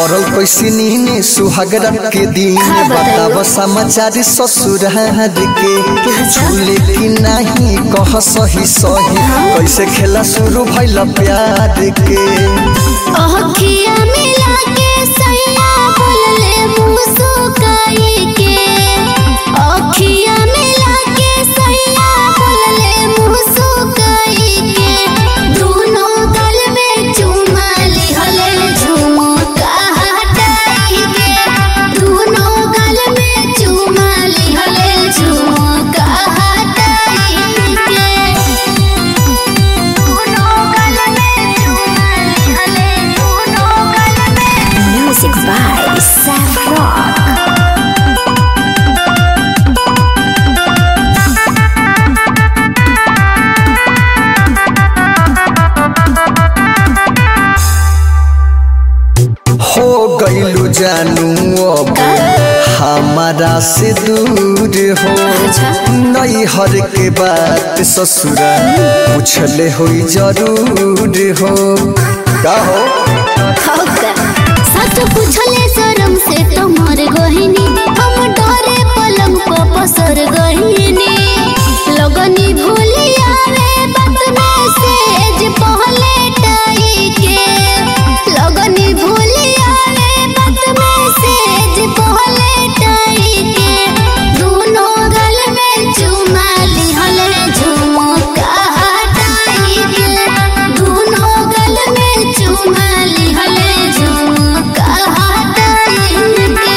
पड़ल कैसे नीने सुहागरा के दिन का बताइयो? बताब समाचार ससुरार के झूले की नहीं कह सही सही कैसे खेला शुरू भइल प्यार के अखिया मिला के सैया बोलले मुस्काई के अखिया मिला के सैया बोलले मुस्काई के दोनों गल में चुमा लिहले झुमका हटाई के दोनों गल में चुमा लिहले झुमका हटाई के Music by Sam Rock. हो गइलू जानू अब हमारा से दूर हो अच्छा। नई हर के बात ससुरा पूछले होई जरूर हो का हो सच पूछले शरम से तो मर गहिनी हम डरे पलंग पर पसर गहिनी लगनी भूली आवे बात में सेज पहले टाई के लगनी भूली आवे बात में सेज पहले टाई के दोनों गल में चुमा लिहले झुमका हटाई के दोनों गल में चुमा लिहले झुमका हटाई के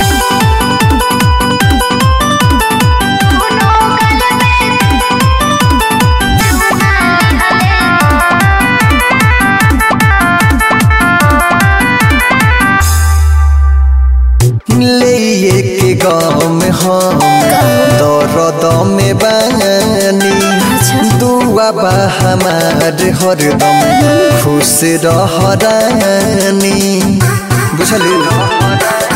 ले के गाँव में हम दर्द में बानी दुआ बा हमार हरदम खुश रह रानी बुझलू